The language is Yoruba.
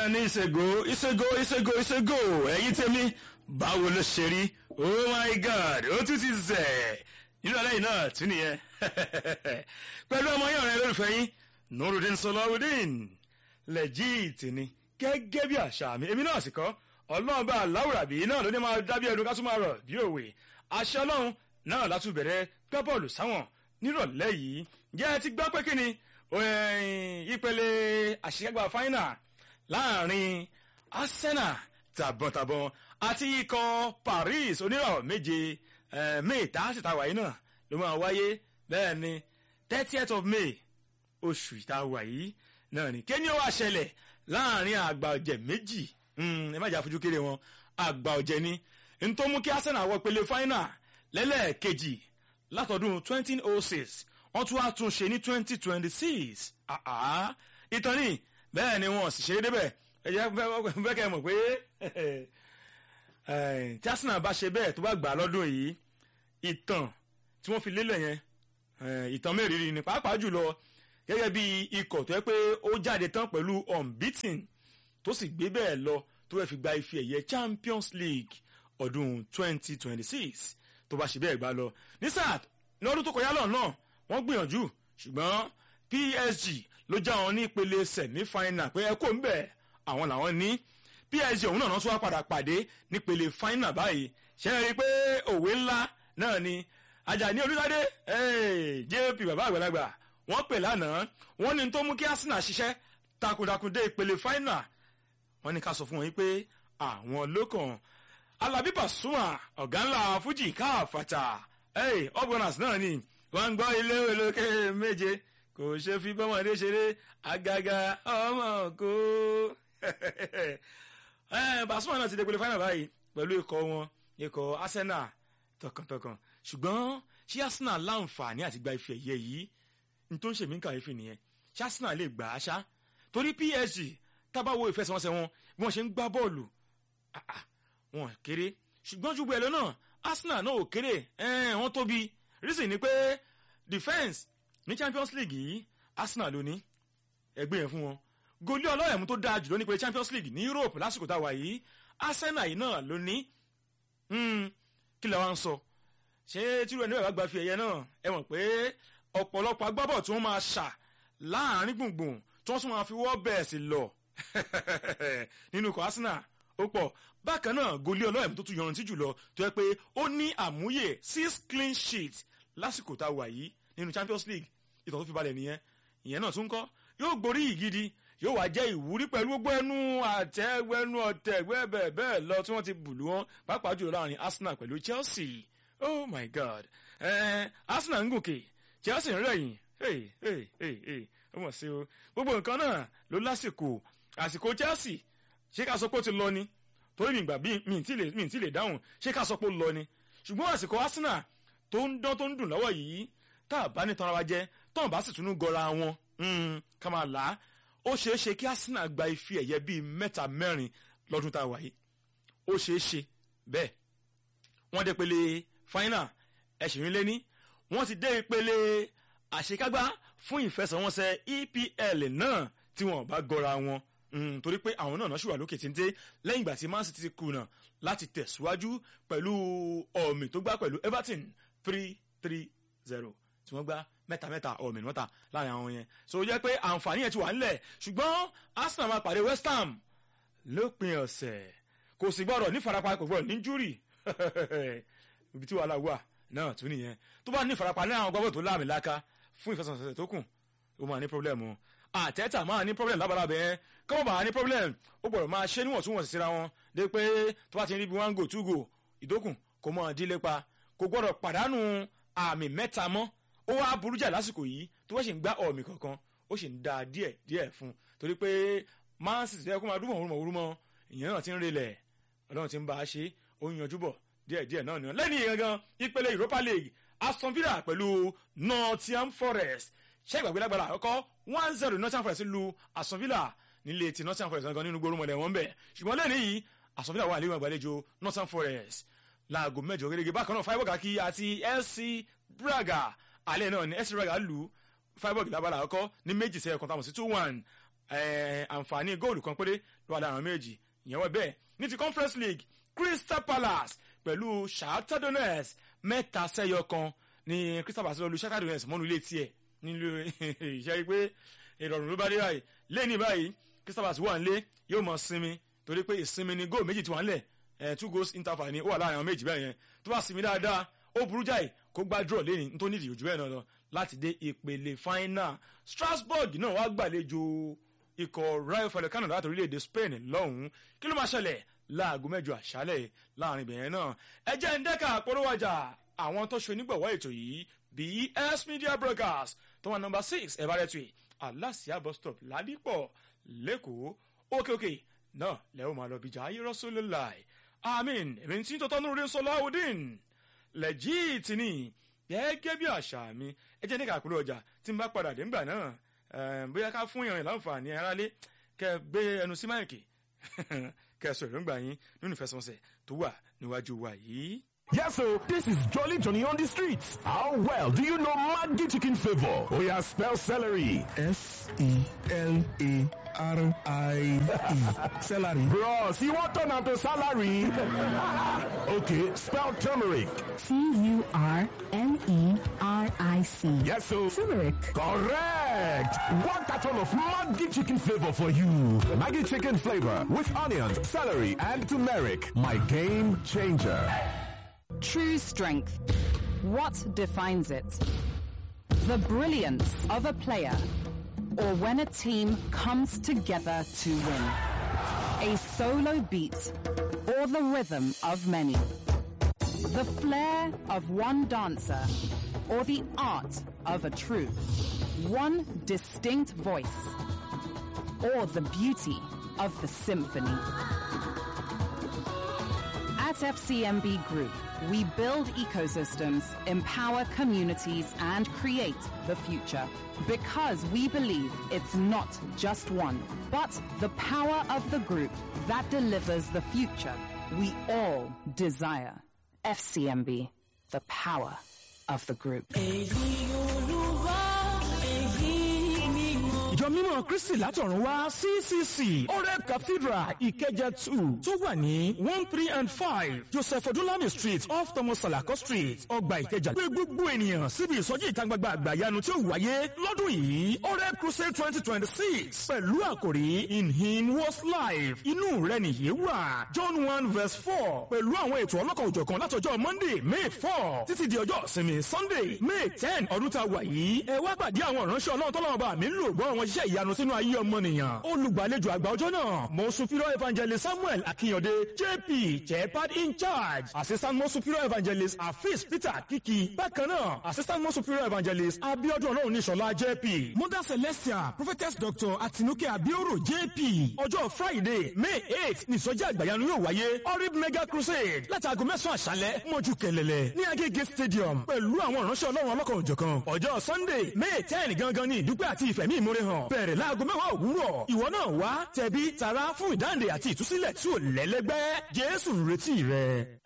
ní ìṣègò ìṣègò ìṣègò ìṣègò ẹ̀yin tèmi báwo ló ṣe rí oh my god ó tún ti zẹ̀ nínú ẹlẹ́yìn náà tún nìyẹn pẹ̀lú ọmọ yẹn ọ̀rẹ́ lólùfẹ́ yín nurudin sọlọ́wọ́dín lẹ́jìtì ni gẹ́gẹ́ bí àṣà mi èmi náà sì kọ́ ọlọ́run bá aláwùrábí náà ló ní máa dábí ẹnu ká tún máa rọ̀ bí òwe àṣẹ ọlọ́run náà látún bẹ̀rẹ̀ gbá bọ́ọ̀lù sáwọn nírọ̀lẹ́ yìí jẹ́ ẹ ti gbọ́ pé kí ni ìpele àṣekágbá fáínà láàrin arsenal tàbọ̀tàbọ̀n àti ikọ̀ paris onírọ̀ méje may tààtì tàwa yìí náà ló máa wáyé bẹ́ẹ̀ ni thirtieth of may oṣù ìtawà yìí náà ni kéènì ó wá ṣẹlẹ̀ láàrin àgbà ọ̀jẹ̀ méjì ẹ má jà fojú kéré wọn àgbà ọ̀jẹ̀ ni n tó mú kí arsenal wọ ìpele fáínà lẹ́lẹ́ẹ̀kejì látọdún twenty oh six wọ́n tún wá tún ṣe ní twenty twenty six ìtàn ni bẹ́ẹ̀ ni wọ́n sì ṣeré débẹ̀ ẹ jẹ́ fẹ́ kẹ́ ẹ mọ̀ pé tí arsenal bá ṣe bẹ́ẹ̀ tó bá gbà lọ́dún yìí ìtàn tí wọ́n fi lélẹ̀ yẹn ìtàn mẹ́rìírí ni pàápàá jùlọ gẹ́gẹ́ bí ikọ̀ tó yẹ pé ó jáde tán pẹ̀lú unbeaten tó sì gbé bẹ́ẹ̀ lọ tó fẹ́ fi gba ife ẹ̀yẹ champions league ọdún twenty twenty six tó bá ṣe bẹ́ẹ̀ gbá lọ ní sáà lọ́dún tó kọjá lọ́nà wọ́n gbìyànjú ṣùgbọ́n psg ló já wọn ní ìpele semi-final pé ẹ kò ń bẹ̀ àwọn làwọn ní psg òun náà tún wá padà pàdé nípele final báyìí ṣe é rí i pé òwe ńlá náà ni ajani olùdádé jp bàbá àgbàlagbà wọ́n pè lánàá wọ́n ní tó mú kí arsenal ṣiṣẹ́ takuntakun dé ìpele final wọ́n ní ká sọ fún wọn yìí pé àwọn lókàn alábí pàṣùmà ọ̀gá ńlá fújì káàfàtà ọ̀bọ̀nàs náà ni wọ́n ń gbọ́ ilé olókè méje kò ṣe fi bọ́mọdé ṣeré àgàgà ọmọ kó. pàṣùmà náà ti dé ìpele final báyìí pẹ̀lú ikọ̀ wọn ikọ̀ arsenal tọkàntọkàn ṣùgbọ́n ṣé arsenal láǹfààní àti gba ife ẹ̀yẹ yìí ní tó ń ṣèmí kàyéfì nìyẹn ṣé arsenal lè gbà á ṣá torí psg tábàwọ ìfẹsẹ̀wọnsẹ̀ wọn bí wọ́n ṣe ń gbá bọ́ọ̀lù wọn kéré ṣùgbọ́n ju bẹ́ẹ̀ lọ náà arsenal náà ò kéré wọ́n tóbi reason ni pé defence ní champions league yìí arsenal ló ní ẹgbẹ́ yẹn fún wọn goli ọlọ́yẹ̀mú tó dáa jùlọ ní pé champions league ní europe lásìkò tá a wà yìí arsenal yìí náà ló ní kí lè wá ń sọ ṣé tírú ẹni bẹ́ẹ̀ bá gba fi ẹ̀yẹ náà ẹ mọ̀ pé ọ̀pọ̀lọpọ̀ agbábọ̀ tí wọ́n máa ṣà láàrin gbùngbùn tí wọ́n tún máa fi wọ́ bẹ́ẹ̀ sí lọ nínú ikọ̀ arsenal ó pọ̀ bákan náà goli ọlọ́yẹ̀mú tó tún yọrantí jùlọ tó yẹ pé ó ní àmúyẹ six clean sheet lásìkò tá a wà yìí nínú champions league ìtàn tó fi balẹ̀ nìyẹn ìyẹn náà tún kọ́ yóò gborí ìgidi yóò wá jẹ́ ìwúrí pẹ̀lú gbogbo ẹnu àtẹ́gbẹ́nu ọ̀tẹ̀ bẹ́ẹ̀ bẹ́ẹ̀ lọ tí wọ́n ti bùlù wọn pàápàá jùlọ láàrin arsenal pẹ̀lú chelsea oh my god eh, arsenal ń gòkè chelsea ń rẹ̀yìn hey hey hey hey ó mọ̀ sí o gbogbo nǹkan náà ló lásìkò àsìkò chelsea ṣé ká sọ pé ó ti lọ ni torí mi gbà bí mi ì tí lè dáhùn ṣé ká sọ pé ó lọ ni ṣùgbọ́n àsìkò arsenal tó ń dán tó ń dùn lọ́wọ́ yìí tá a bá ní tanra wa jẹ tó ń bá sì tún gọra wọn ká máa là á ó ṣeé ṣe kí arsenal gba ife ẹ̀yẹ bíi mẹ́ta mẹ́rin lọ́dún tá a wà yìí ó ṣeé ṣe bẹ́ẹ̀ wọ́n dé pele final ẹ̀sìn lé ní wọ́n ti dé ìpele àṣekágbá fún ìfẹsẹ̀wọnsẹ̀ epl náà tí wọ́n bá gọra wọn torí pé àwọn náà náà ṣùgbọ́n lókè téńté lẹ́yìn ìgbà tí man city ti kùnà láti tẹ̀síwájú pẹ̀lú ọ̀mì tó gbá pẹ̀lú everton three three zero tí wọ́n gbá mẹ́ta mẹ́ta ọ̀mì mọ́ta láàrin àwọn yẹn so jẹ́ pé àǹfààní yẹn ti wà nílẹ̀ ṣùgbọ́n arsenal máa pàdé west ham lópin ọ̀sẹ̀ kò sì gbọ́dọ̀ ní farapa kò gbọ́dọ̀ ní júrì ibi tí wàhálà wà náà tún nìyẹn tó bá ní farapa ní àwọn gbọ́dọ̀ tó láàmì láka fún ìfẹsẹ̀wọnsẹ̀ tó kù ó máa ní pọ́blẹ́mù àtẹ́tà máa ní pọ́blẹ́mù lábalábẹ́ kọ́mọ̀ bá ní pọ́blẹ́mù ó gbọ́dọ̀ máa ṣe níwọ̀ntúnwọ̀nsì síra wọn dé pé tó bá ti rí bí one go two go ìdókùn kò mọ̀ dílé pa kò gbọ́dọ̀ pàdánù àmì mẹ́ta mọ́ ó wá burú jà lásìkò yìí tó wọ́n sì ń gbá ọ̀mì kankan ó sì ń da díẹ̀ díẹ̀ fún torí pé man city tó yẹ kó máa dúnmọ̀ òrùmọ̀ òrùmọ̀ ìyẹn náà ti ń relẹ̀ ọlọ́run ti ń bá a ṣe ó ń yanjú bọ̀ díẹ̀ díẹ̀ náà nìyẹn lẹ́yìn gangan ìpele europa league aston villa pẹ̀lú nottingham forest ṣé ìgbàgbé lágbára àkọ́kọ́ one zero nottingham forest lu aston villa nílé ti nottingham forest gangan nínú gbórùmọ̀lẹ̀ wọn bẹ̀ ṣùgbọ́n lẹ́yìn yìí aston villa wà níwọ̀n ìgbàlejò nottingham forest láago mẹ́jọ gẹ́gẹ́ bákan náà freiburg kí àti fc braga alẹ́ náà ni fc braga lu freiburg lábala àkọ́kọ́ ní méjì sẹ́yìn kan táwọn sí two one eh, àǹfààní góòlù kan péré ló wà láàrin méjì ìyẹn wọ́n bẹ́ẹ̀ ní ti conference league crystal palace pẹ̀lú shakhtar donetsk mẹ́ta sẹ́yọ kan ní crystal palace lọ́ọ́ lu shakhtar donetsk mọ́nu ilé tiẹ̀ nílùú ìṣe pé ìrọ̀rùn ló bá dé báyìí lẹ́ni báyìí crystal palace wà nílé yóò mọ̀ sinmi torí pé ìsinmi ni góò méjì tí wọ́n ń lẹ̀ ẹ̀ two goals interval ni ó wà láàrin àwọn méjì bẹ́ẹ̀ yẹn tó bá sinmi dáadáa ó burú jáì kó gbá draw lẹ́ni nítorí nídìí ojú bẹ́ẹ̀ náà lọ láti dé ìpele final strasbourg náà wá gbàlejò ikọ̀ rayo vallecano láti orílẹ̀-èdè spain lọ́hùn-ún kí ló máa ṣẹlẹ̀ láago mẹ́jọ àṣálẹ̀ láàrin ibẹ̀yẹn náà ẹ jẹ́ ń dẹ́ka àpolówó ọjà àwọn tó ṣe onígbọ̀wọ́ ètò yìí bs media brokers tó wà nọmba six ẹ̀bárẹ̀tì aláṣìá bus stop ládìpọ̀ lẹ́kọ̀ọ́ òkè òkè náà lẹ́wọ̀n máa lọ bíjà ayé rọ́sọ́lélàì amin èmi tí ń tọ́tọ́ nínú rẹ̀ sọláhùdín lẹ́jìtì ni gẹ́gẹ́ bí àṣà mi ẹ jẹ́ nígbà àpòlọ́ ọjà tí n bá padà dé ńgbà náà bóyá ká fún ìrìn láǹfààní aráalé kẹ gbé ẹnu sí máìkì kẹ sọ èròǹgbà yín nínú ìfẹsọ̀nsẹ̀ tó wà níwájú wa yìí. Yes, so this is Jolly Johnny on the streets. How well do you know Maggi chicken flavor? Oh yeah, spell celery. S E L A R I E. Celery. Bros, you want turn to salary? okay, spell turmeric. T U R M E R I C. Yes, so Turmeric. correct. One carton of Maggi chicken flavor for you. Maggi chicken flavor with onions, celery, and turmeric. My game changer. True strength. What defines it? The brilliance of a player or when a team comes together to win. A solo beat or the rhythm of many. The flair of one dancer or the art of a troupe. One distinct voice or the beauty of the symphony. At FCMB Group, we build ecosystems, empower communities, and create the future. Because we believe it's not just one, but the power of the group that delivers the future we all desire. FCMB, the power of the group. ìjọ mímọ́ kristi látọ̀run wá ccc oreb cathedral ìkẹjẹ two tó wà ní one three and five joseph odúnlami street off thomas salako street ọgbà ìkẹjà pé gbogbo ènìyàn síbi ìsọjí ìta gbangba àgbàyanu tí ó wáyé lọ́dún yìí oreb crusade twenty twenty six pẹ̀lú àkòrí in him was life inú rẹ nìyí wà john one verse four pẹ̀lú àwọn ètò ọlọ́kan òjọ̀kan látọjọ́ monday may four títí di ọjọ́ ìsinmi sunday may ten ọdún tá a wà yìí ẹ wá pàdé àwọn ìránṣẹ́ ọlọ́run tọ́lọ́mọba bá mi ń lò gbọ́ àwọn iṣẹ́ ìyanu sínú ayé ọmọnìyàn. olùgbàlejò àgbà ọjọ́ náà mo superior evangelist samuel akínyọ̀dé jp jepad in charge assistant mo superior evangelist afis peter kiki bákan náà assistant mo superior evangelist abiodun ọlọ́run níṣọ̀lá jp mother celestia prophetess doctor atinuke abioro jp ọjọ́ friday may eight nìsọjí àgbàyanu yóò wáyé orib mega crusade láti aago mẹ́sàn-án àṣálẹ́ mọ́jú kẹlẹ́lẹ́ ní agége stadium pẹ̀lú àwọn ìránṣẹ́ ọlọ́run ọlọ́kan òjọ̀kan ọjọ́ sunday may ten gangan ní ìdúpẹ́ àti ìfẹ̀mí ìmúre hàn bẹ̀rẹ̀ láago mẹ́wàá òwúrọ̀ ìwọ náà wá tẹ̀bí tara fún ìdáǹdè àti ìtúsílẹ̀ tí ò lẹ́lẹ́gbẹ́ jésù ń retí rẹ.